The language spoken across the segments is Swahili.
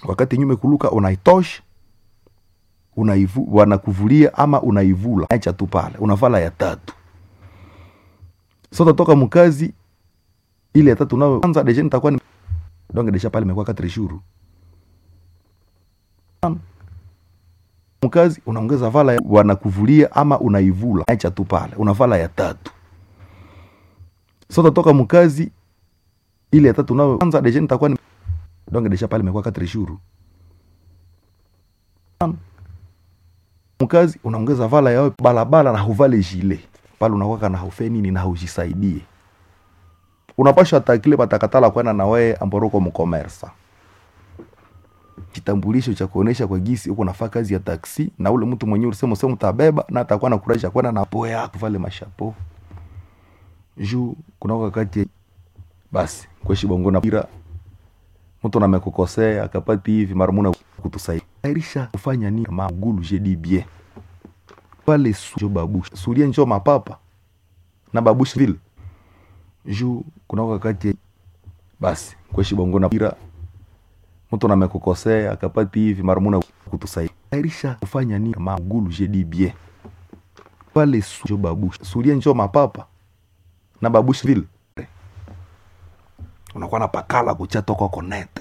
wakati nyume kuluka unaitosha unaivu, wanakuvulia ama unaivula acha tu pale unavala ya tatu so tatoka mkazi ile ya tatu nayo kwanza deja nitakuwa ni donc deja pale imekuwa 4 jours mkazi unaongeza vala ya, wanakuvulia ama unaivula acha tu pale unavala ya tatu so tatoka mkazi ile ya tatu nayo kwanza deja nitakuwa ni donc deja pale imekuwa 4 jours mkazi unaongeza vala yao balabala na huvale jile pale unakwaka na haufe nini na haujisaidie unapasha atakile patakatala kwenda na wewe amboroko mkomersa kitambulisho cha kuonesha kwa gisi uko nafaa kazi ya taksi na ule mtu mwenyewe ulisema usema utabeba na atakuwa na kurahisha kwenda na poa yako vale mashapo juu kuna wakati basi kweshi bongo na pira mtu namekukosea akapati hivi mara muna kutusaidia airisha kufanya nini magulu jedi bien pale sujo babusha sulia njo mapapa na babusha vile juu kuna wakati basi kweshi bongo na pira mtu namekukosea akapati hivi mara muna kutusaidia airisha kufanya nini magulu jedi bien pale sujo babusha sulia njo mapapa na babusha vile unakuwa na pakala kucha toka konetre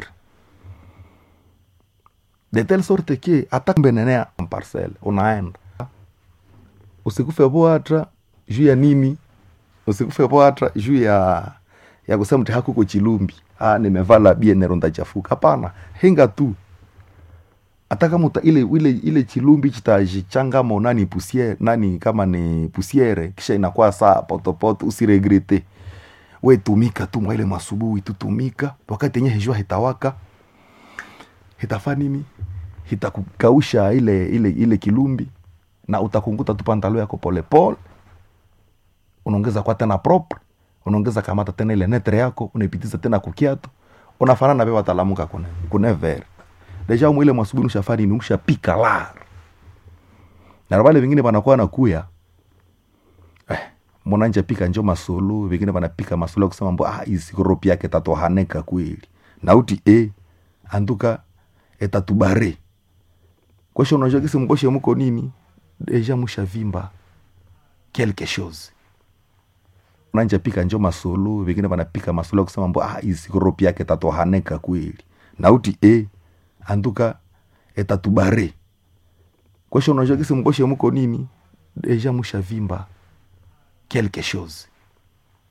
de telle sorte que hata mbenenea parcelle unaenda usikufe poatra juu ya nini usikufe poatra juu ya ya kusema mti hakuko chilumbi ah nimevala bienero ndachafuka hapana henga tu hata kama uta, ile ile ile chilumbi chitajichangamo nani pusiere nani kama ni pusiere kisha inakuwa saa potopoto usiregrete we tumika tu mwaile masubuhi tutumika wakati yenye hejua hitawaka hitafa nini hitakukausha ile ile ile kilumbi na utakunguta tu pantalo yako polepole unaongeza kwa tena propre unaongeza kamata tena ile netre yako unaipitiza tena kukiatu unafanana pe watalamuka kune kune ver deja mwile masubuhi ushafari ni ushapika lar na wale vingine wanakuwa nakuya eh, mwananja pika njo masolo vingine vanapika masolo ya kusema mbo ah, isikoropi yake tatohaneka kweli nauti e antuka etatubare kwesha unajua kisi mkoshe muko nini deja mushavimba quelque chose unanja pika njo masolo vingine vanapika masolo ya kusema mbo ah, isikoropi yake tatohaneka kweli nauti e antuka etatubare kwesha unajua kisi mkoshe muko nini deja mushavimba quelque chose